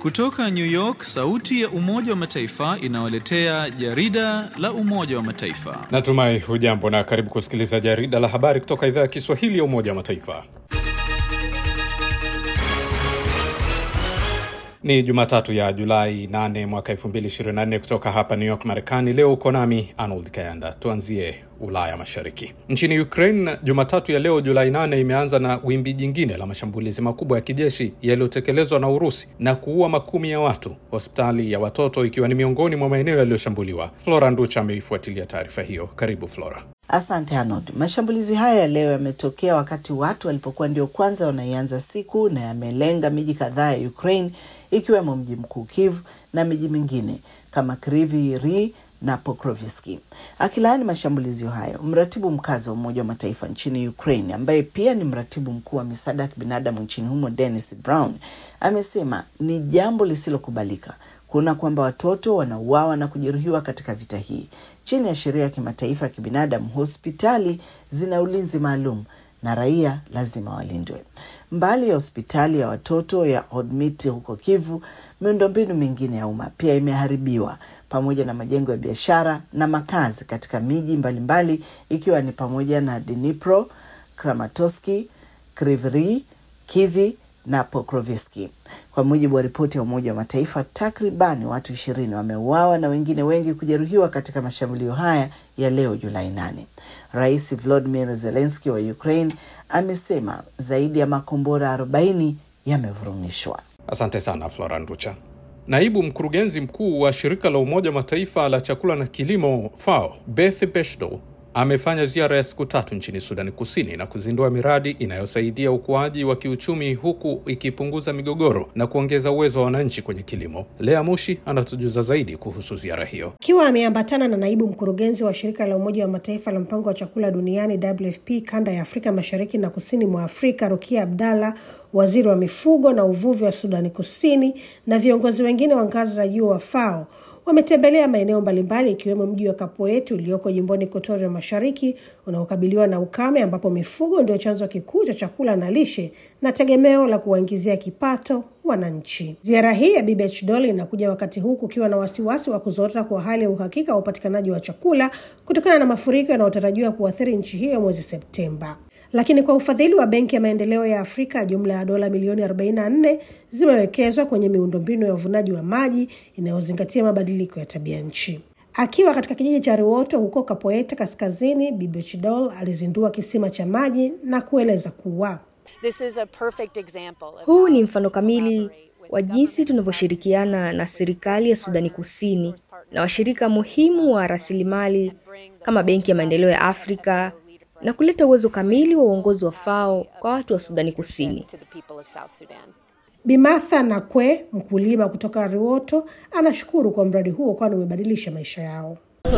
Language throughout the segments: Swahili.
Kutoka New York, sauti ya Umoja wa Mataifa inawaletea jarida la Umoja wa Mataifa. Natumai hujambo na karibu kusikiliza jarida la habari kutoka idhaa ya Kiswahili ya Umoja wa Mataifa. Ni Jumatatu ya Julai 8 mwaka 2024 kutoka hapa New York, Marekani. Leo uko nami Arnold Kayanda. Tuanzie Ulaya Mashariki. Nchini Ukraine, Jumatatu ya leo Julai 8 imeanza na wimbi jingine la mashambulizi makubwa ya kijeshi yaliyotekelezwa na Urusi na kuua makumi ya watu, hospitali ya watoto ikiwa ni miongoni mwa maeneo yaliyoshambuliwa. Flora Nducha ameifuatilia taarifa hiyo. Karibu Flora. Asante Arnold. Mashambulizi haya ya leo yametokea wakati watu walipokuwa ndio kwanza wanaianza siku na yamelenga miji kadhaa ya Ukraine ikiwemo mji mkuu Kiev na miji mingine kama Kryvyi Rih na Pokrovski. Akilaani mashambulizi hayo, mratibu mkazi wa Umoja wa Mataifa nchini Ukraine ambaye pia ni mratibu mkuu wa misaada ya kibinadamu nchini humo Dennis Brown amesema ni jambo lisilokubalika kuona kwamba watoto wanauawa na kujeruhiwa katika vita hii. Chini ya sheria ya kimataifa ya kibinadamu, hospitali zina ulinzi maalum na raia lazima walindwe. Mbali ya hospitali ya watoto ya Hodmit huko Kivu, miundombinu mingine ya umma pia imeharibiwa pamoja na majengo ya biashara na makazi katika miji mbalimbali ikiwa ni pamoja na Dnipro, Kramatorsk, Kryvyi Rih, Kiev na Pokrovski. Kwa mujibu wa ripoti ya Umoja wa Mataifa, takribani watu ishirini wameuawa na wengine wengi kujeruhiwa katika mashambulio haya ya leo Julai nane. Rais Volodymyr Zelensky wa Ukraine amesema zaidi ya makombora 40 yamevurumishwa. Asante sana Flora Nducha. Naibu mkurugenzi mkuu wa shirika la Umoja wa Mataifa la chakula na kilimo FAO Beth Beshdo amefanya ziara ya siku tatu nchini Sudani Kusini na kuzindua miradi inayosaidia ukuaji wa kiuchumi huku ikipunguza migogoro na kuongeza uwezo wa wananchi kwenye kilimo. Lea Mushi anatujuza zaidi kuhusu ziara hiyo. Akiwa ameambatana na naibu mkurugenzi wa shirika la Umoja wa Mataifa la mpango wa chakula duniani WFP kanda ya Afrika Mashariki na kusini mwa Afrika, Rukia Abdalla, waziri wa mifugo na uvuvi wa Sudani Kusini na viongozi wengine wa ngazi za juu wa FAO wametembelea maeneo mbalimbali ikiwemo mji wa Kapoet ulioko jimboni Equatoria Mashariki unaokabiliwa na ukame, ambapo mifugo ndio chanzo kikuu cha chakula na lishe na tegemeo la kuwaingizia kipato wananchi. Ziara hii ya Bibi Dol inakuja wakati huu kukiwa na wasiwasi wa kuzorota kwa hali ya uhakika wa upatikanaji wa chakula kutokana na mafuriko yanayotarajiwa kuathiri nchi hiyo mwezi Septemba. Lakini kwa ufadhili wa Benki ya Maendeleo ya Afrika, jumla ya dola milioni 44 zimewekezwa kwenye miundombinu ya uvunaji wa maji inayozingatia mabadiliko ya tabia nchi. Akiwa katika kijiji cha Riwoto huko Kapoeta Kaskazini, Bibi Chidol alizindua kisima cha maji na kueleza kuwa huu ni mfano kamili wa jinsi tunavyoshirikiana na serikali ya Sudani Kusini na washirika muhimu wa rasilimali kama Benki ya Maendeleo ya Afrika na kuleta uwezo kamili wa uongozi wa FAO kwa watu wa Sudani Kusini. Bimatha Nakwe, mkulima kutoka Riwoto, anashukuru kwa mradi huo kwani umebadilisha maisha yao.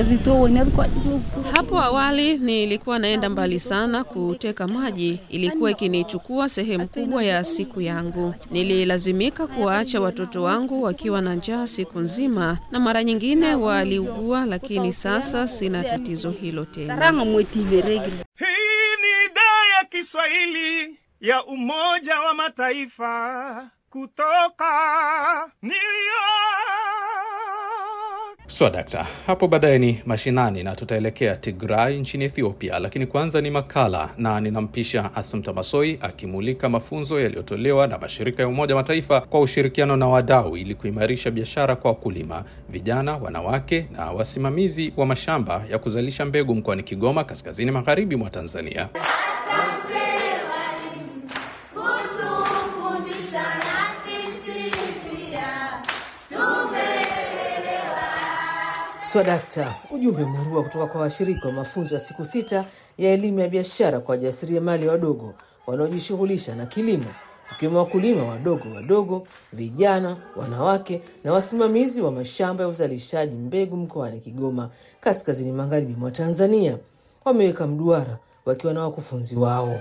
Hapo awali nilikuwa naenda mbali sana kuteka maji, ilikuwa ikinichukua sehemu kubwa ya siku yangu. Nililazimika kuwaacha watoto wangu wakiwa na njaa siku nzima, na mara nyingine waliugua, lakini sasa sina tatizo hilo tena. Hii ni idhaa ya Kiswahili ya Umoja wa Mataifa kutoka New So dakta, hapo baadaye ni mashinani na tutaelekea Tigray nchini Ethiopia, lakini kwanza ni makala na ninampisha Asumta Masoi akimulika mafunzo yaliyotolewa na mashirika ya Umoja Mataifa kwa ushirikiano na wadau ili kuimarisha biashara kwa wakulima, vijana, wanawake na wasimamizi wa mashamba ya kuzalisha mbegu mkoani Kigoma, kaskazini magharibi mwa Tanzania. Swadakta, ujumbe murua kutoka kwa washiriki wa mafunzo ya siku sita ya elimu ya biashara kwa wajasiriamali wadogo wanaojishughulisha na kilimo, ikiwemo wakulima wadogo wadogo, vijana, wanawake na wasimamizi wa mashamba ya uzalishaji mbegu mkoani Kigoma, kaskazini magharibi mwa Tanzania. Wameweka mduara wakiwa na wakufunzi wao.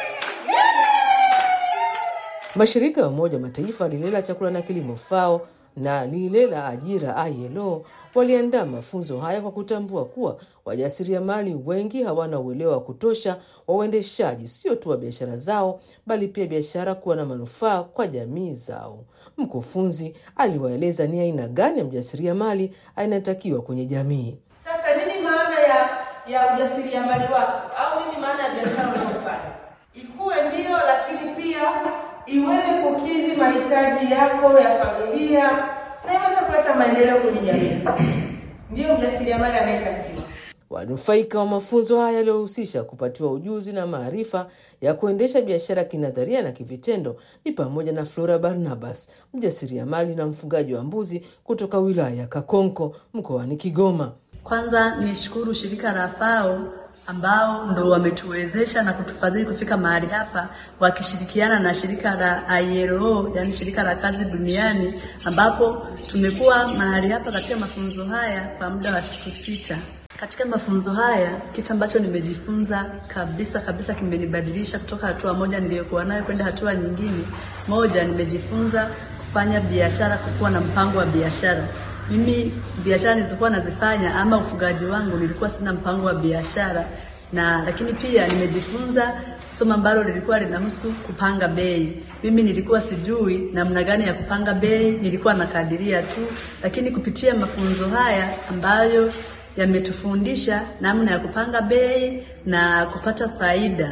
Mashirika ya Umoja wa Mataifa lile la chakula na kilimo FAO na lile la ajira ILO waliandaa mafunzo haya kwa kutambua kuwa wajasiriamali wengi hawana uelewa wa kutosha wa uendeshaji sio tu wa biashara zao, bali pia biashara kuwa na manufaa kwa jamii zao. Mkufunzi aliwaeleza ni aina gani ya mjasiriamali anatakiwa kwenye jamii. Sasa nini maana ya ya ujasiriamali wako au nini maana ya biashara unayofanya? Ikuwe ndio, lakini pia iweze kukidhi mahitaji yako ya familia na iweze kuleta maendeleo kwenye jamii. Ndiyo mjasiriamali anayetakiwa. Wanufaika wa mafunzo haya yaliyohusisha kupatiwa ujuzi na maarifa ya kuendesha biashara kinadharia na kivitendo ni pamoja na Flora Barnabas, mjasiriamali na mfugaji wa mbuzi kutoka wilaya ya Kakonko mkoani Kigoma. Kwanza nishukuru shirika la FAO ambao ndo wametuwezesha na kutufadhili kufika mahali hapa wakishirikiana na shirika la ILO, yani shirika la kazi duniani, ambapo tumekuwa mahali hapa katika mafunzo haya kwa muda wa siku sita. Katika mafunzo haya kitu ambacho nimejifunza kabisa kabisa kimenibadilisha kutoka hatua moja niliyokuwa nayo kwenda hatua nyingine. Moja, nimejifunza kufanya biashara, kukuwa na mpango wa biashara. Mimi biashara nilizokuwa nazifanya ama ufugaji wangu nilikuwa sina mpango wa biashara na lakini pia nimejifunza somo ambalo lilikuwa linahusu kupanga bei. Mimi nilikuwa sijui namna gani ya kupanga bei, nilikuwa nakadiria tu, lakini kupitia mafunzo haya ambayo yametufundisha namna ya kupanga bei na kupata faida,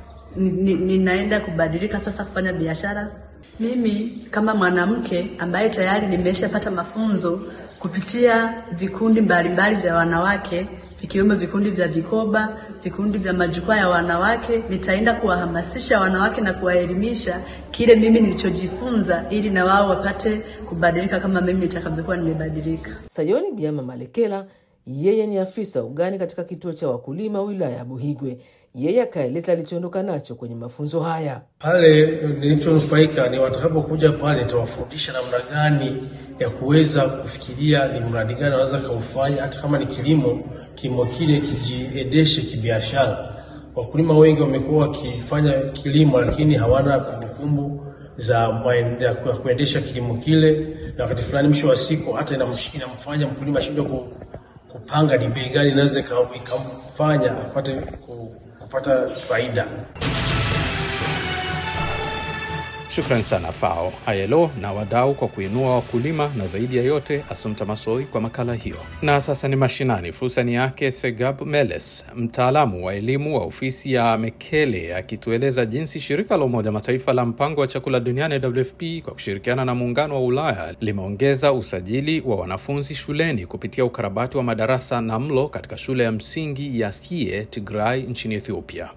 ninaenda kubadilika sasa kufanya biashara. Mimi kama mwanamke ambaye tayari nimeshapata mafunzo kupitia vikundi mbalimbali vya wanawake vikiwemo vikundi vya vikoba, vikundi vya majukwaa ya wanawake, nitaenda kuwahamasisha wanawake na kuwaelimisha kile mimi nilichojifunza, ili na wao wapate kubadilika kama mimi nitakavyokuwa nimebadilika. Sayoni Biama Malekela yeye ni afisa ugani katika kituo cha wakulima wilaya ya Buhigwe. Yeye akaeleza alichoondoka nacho kwenye mafunzo haya. Pale nilichonufaika ni watakapokuja pale, nitawafundisha namna gani ya kuweza kufikiria ni mradi gani wanaweza kaufanya, hata kama ni kilimo, kilimo kile kijiendeshe kibiashara. Wakulima wengi wamekuwa wakifanya kilimo, lakini hawana kumbukumbu za ya kuendesha kilimo kile, na wakati fulani, mwisho wa siku, hata inamfanya mkulima ashindwe ku kupanga ni bei gani inaweza ikamfanya apate kupata faida. Shukran sana FAO, ILO na wadau kwa kuinua wakulima na zaidi ya yote Asumta Masoi kwa makala hiyo. Na sasa ni mashinani. Fursa ni yake Segab Meles, mtaalamu wa elimu wa ofisi ya Mekele, akitueleza jinsi shirika la Umoja Mataifa la mpango wa chakula duniani WFP kwa kushirikiana na muungano wa Ulaya limeongeza usajili wa wanafunzi shuleni kupitia ukarabati wa madarasa na mlo katika shule ya msingi ya Sie Tigray nchini Ethiopia.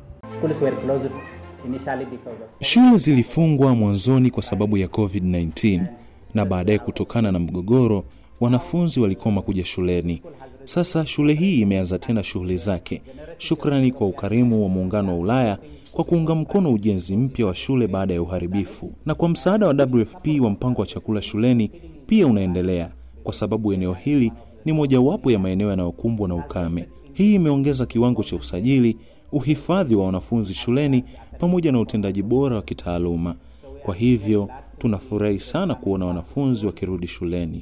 Shule zilifungwa mwanzoni kwa sababu ya COVID-19 na baadaye kutokana na mgogoro wanafunzi walikoma kuja shuleni. Sasa shule hii imeanza tena shughuli zake, shukrani kwa ukarimu wa muungano wa Ulaya kwa kuunga mkono ujenzi mpya wa shule baada ya uharibifu, na kwa msaada wa WFP wa mpango wa chakula shuleni pia unaendelea, kwa sababu eneo hili ni mojawapo ya maeneo yanayokumbwa na ukame. Hii imeongeza kiwango cha usajili, uhifadhi wa wanafunzi shuleni pamoja na utendaji bora wa kitaaluma. Kwa hivyo tunafurahi sana kuona wanafunzi wakirudi shuleni.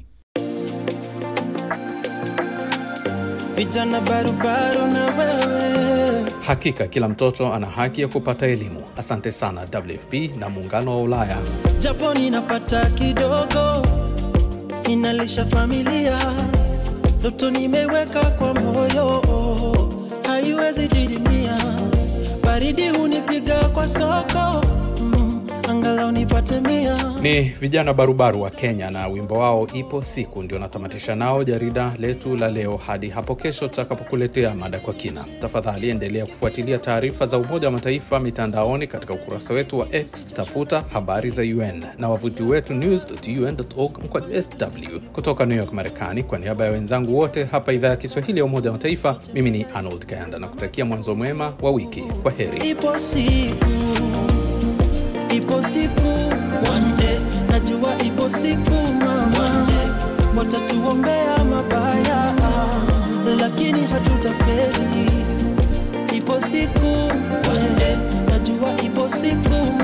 Vijana barubaru na wewe. Hakika kila mtoto ana haki ya kupata elimu. Asante sana WFP na muungano wa Ulaya. Japo ninapata kidogo, ninalisha familia, ndoto nimeweka kwa moyo, haiwezi didimia. Baridi hunipiga kwa soko, mm, angalau nipate mia. Ni vijana barubaru wa Kenya na wimbo wao ipo siku, ndio natamatisha nao jarida letu la leo. Hadi hapo kesho tutakapokuletea mada kwa kina. Tafadhali endelea kufuatilia taarifa za Umoja wa Mataifa mitandaoni katika ukurasa wetu wa X, tafuta habari za UN na wavuti wetu news.un.org mkwaju sw. Kutoka New York, Marekani, kwa niaba ya wenzangu wote hapa idhaa ya Kiswahili ya Umoja wa Mataifa, mimi ni Arnold Kayanda na kutakia mwanzo mwema wa wiki. Kwa heri. Ipo siku, ipo siku, one day, najua ipo siku mama, watatuombea mabaya, lakini hatutafeli. Ipo siku, one day, najua ipo siku